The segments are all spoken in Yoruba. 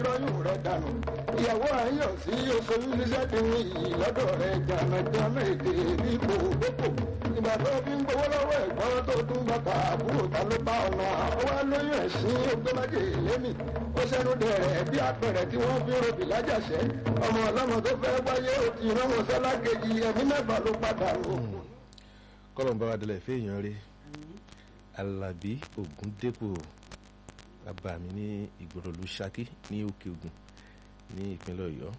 lọ́yún rẹ̀ dànù ìyàwó àyọ̀ sí oṣooṣù níṣẹ́ ti ní iyì lọ́dọ̀ rẹ̀ jàmẹ̀jàmẹ̀ èdè bí kò dépò ìgbà tó fi ń gbowó lọ́wọ́ ẹ̀gbọ́n tó tún bàtà àbúrò ta ló bá ọ̀nà ọwọ́ lóyún ẹ̀sìn ogbómájè lémi ó ṣẹ́nu dẹ̀rẹ̀ bí apẹ̀rẹ̀ tí wọ́n fi ròbì lájàṣẹ́ ọmọ ọlọ́mọ tó fẹ́ wáyé ó ti rán wọn sọ́lá kejì ẹ̀mí mẹ́fà ló padà lò. kọ́lọ̀ ń bá wa délẹ̀ fẹ́ẹ̀yàn rí alábí ògúndépò bàbá mi ní ìgbòròlù ṣakí ní òkè ògùn ní ìpínlẹ̀ ọ̀yọ́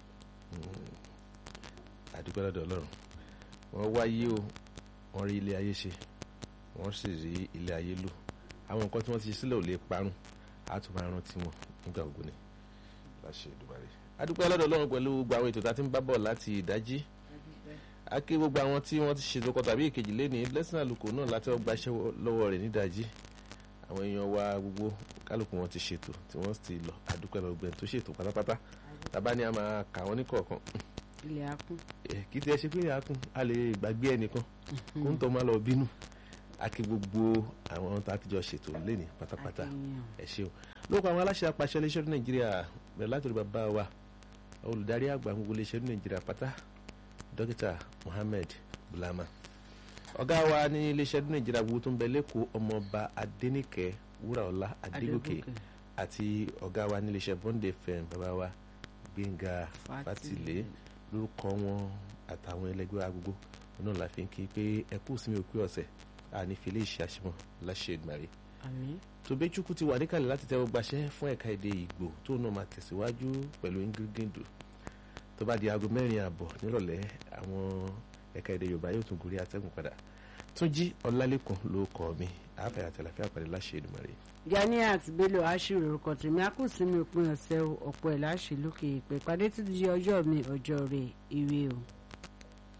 àdúgbò lọ́dọ̀ ọlọ́run wọ́n wáyé o wọ́n rí ilé ayé ṣe wọ́n sì rí ilé ayé lò àwọn nǹkan tí wọ́n ti ṣe sílẹ̀ ò lè parun á tún máa rántí wọn nígbà ògùn ni láṣẹ ìdúbàrẹ̀ àdúgbò lọ́dọ̀ ọlọ́run pẹ̀lú gbogbo àwọn ètò tá a ti ń bá bọ̀ láti ìdájí a kí gbogbo àwọn tí wọ́n ti ṣètò kọ tàbí ìkejì lẹ́ni blessing àlùkò náà láti ọgbà iṣẹ́ lọ́wọ́ rẹ̀ nídàjí àwọn èèyàn wa gbogbo kálukú wọn ti ṣètò tí wọ́n sì lọ àdúpẹ́ lọ́gbẹ̀ẹ́ tó ṣètò pátápátá tàbá ni a máa kà wọ́n ní kọ̀ọ̀kan ilẹ̀ akún. kì í tiẹ̀ ṣe pé ilẹ̀ akún a lè gbàgbé ẹnìkan kó ń tọ́ máa lọ bínú a kí gbogbo àwọn tá a ti jọ ṣètò lẹ́ni pátápátá ẹ ṣeun lóko àwọn aláṣẹ apàṣẹ iléeṣẹ́ ní nàìjíríà bẹ̀rẹ̀ láti rí bàbá wa olùdarí àgbà gbogbo iléeṣẹ́ ní nàìjíríà pátá dókítà Mohammed Bulama ọ̀gá wa ní iléeṣẹ́ ní nàìjíríà gbogbo tó ń bẹ lẹ́kọ̀ọ́ ọmọọba Adéníkẹ́ Wúràọlá Adégòkè àti ọ̀gá wa ní iléeṣẹ́ Bond FM bàbá wa Gbénga Fátìlé lórúkọ wọn àtàwọn ẹlẹgbẹ́ agogo náà la fi ń kí pé ẹ kú sí mi òpin ọ̀sẹ̀ àní fi lè ṣe àṣemọ láṣẹ ìgbàre. àmín. Tòbẹ́chukwu ti wà níkàlẹ̀ láti tẹ́wọ́ gbaṣẹ́ fún ẹ̀ka èdè Ìgbò tó náà máa tẹ̀síwájú pẹ̀lú ingridindo tó bá di aago mẹ́rin àbọ̀ nírọ̀lẹ́ àwọn ẹ̀ka èdè Yorùbá yóò tún gorí atẹ́gùn padà Túnjí Ọlálékan ló kọ́ mi àáfẹ́ àtẹ̀láfẹ́ àpàdé láṣẹ ìdùmarè. Ganiat Bello aṣèrò orúkọ tèmi a kù sí mi òpin ọ̀sẹ̀ ọ̀pọ̀ ẹ̀ láṣẹ lókè ìpè pàdé títí di ọjọ́ mi ọjọ́ rẹ̀ ire o.